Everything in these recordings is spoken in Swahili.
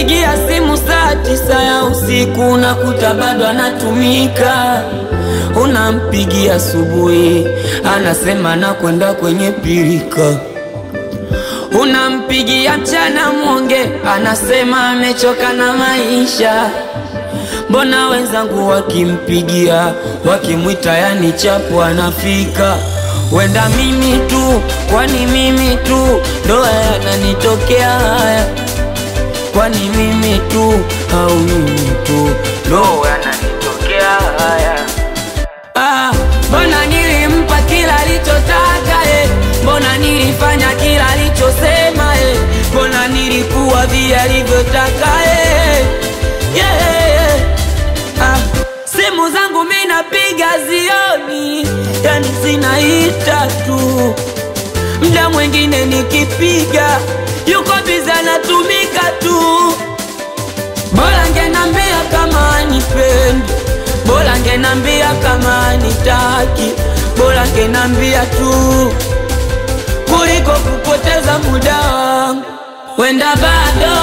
Unampigia simu saa tisa ya usiku unakuta bado anatumika. Unampigia asubuhi anasema nakwenda kwenye pirika. Unampigia mchana mwonge anasema amechoka na maisha. Mbona wenzangu wakimpigia wakimwita, yani chapu anafika. Wenda mimi tu, kwani mimi tu ndo yananitokea haya? Kwani mimi tu au mimi tu ndo yananitokea haya? Ah, mbona nilimpa kila alichotaka eh? Mbona nilifanya kila alichosema eh? Mbona nilikuwa vile alivyotaka eh? yeah, yeah. Ah, simu zangu mimi napiga zioni, yani zinaita tu. Mda mwingine nikipiga yuko biza anatumika tu. Bora ngenambia kama anipendi, bora ngenambia kama anitaki, bora ngenambia tu kuliko kupoteza muda wangu. Wenda bado,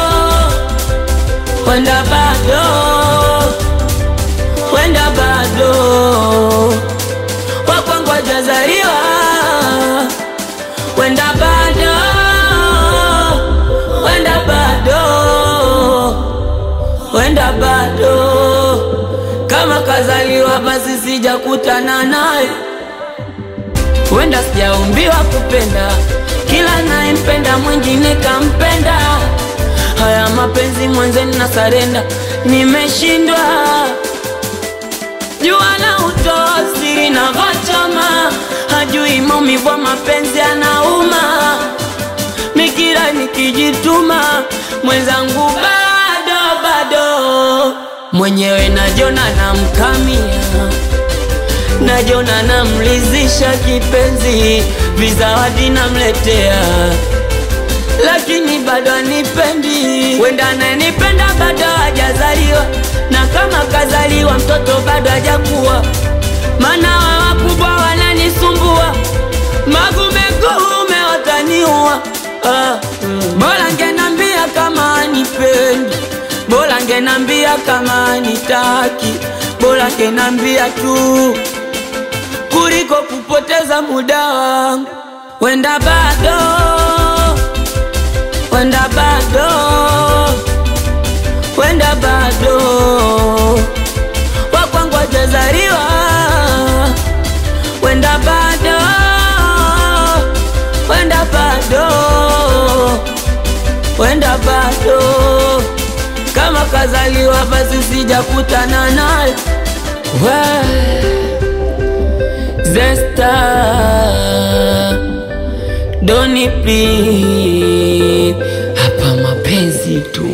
wenda bado, wenda bado wakwangu hajazaliwa, wenda bado, wenda bado, wenda bado kama kazaliwa basi sijakutana naye, wenda sijaumbiwa kupenda, kila nayempenda mwingine kampenda. Haya mapenzi mwenzeni na sarenda, nimeshindwa jua la utosiri na vachoma, hajui maumivu ya mapenzi anauma. Mikira nikijituma, mwenzangu bado bado, mwenyewe najona namkamia, najona namlizisha kipenzi, vizawadi namletea lakini bado anipendi. Wenda ananipenda bado hajazaliwa, na kama kazaliwa mtoto bado hajakuwa, maana wa wakubwa wananisumbua, magume kuume wataniua. Ah, mm. Bora ngenambia kama anipendi, bora ngenambia kama anitaki, bora ngenambia tu kuliko kupoteza muda wangu. Wenda bado wenda bado, wenda bado wakwangu hajazaliwa, wenda bado, wenda bado, wenda bado kama kazaliwa basi sijakutana naye Zesta Doni please, hapa mapenzi tu.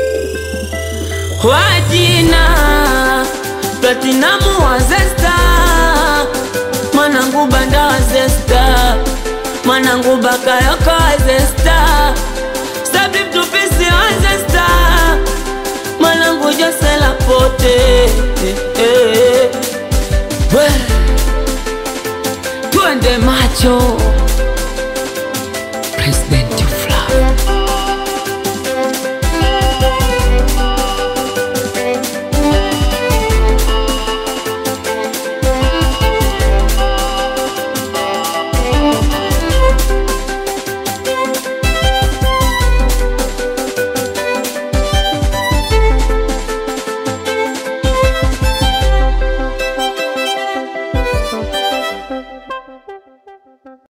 Wajina Platinamu wa Zesta, mwanangu banda wa Zesta, mwanangu bakayoko wa Zesta, Stabli mtupisi wa Zesta, mwanangu Jose Lapote eh, eh. We, twende macho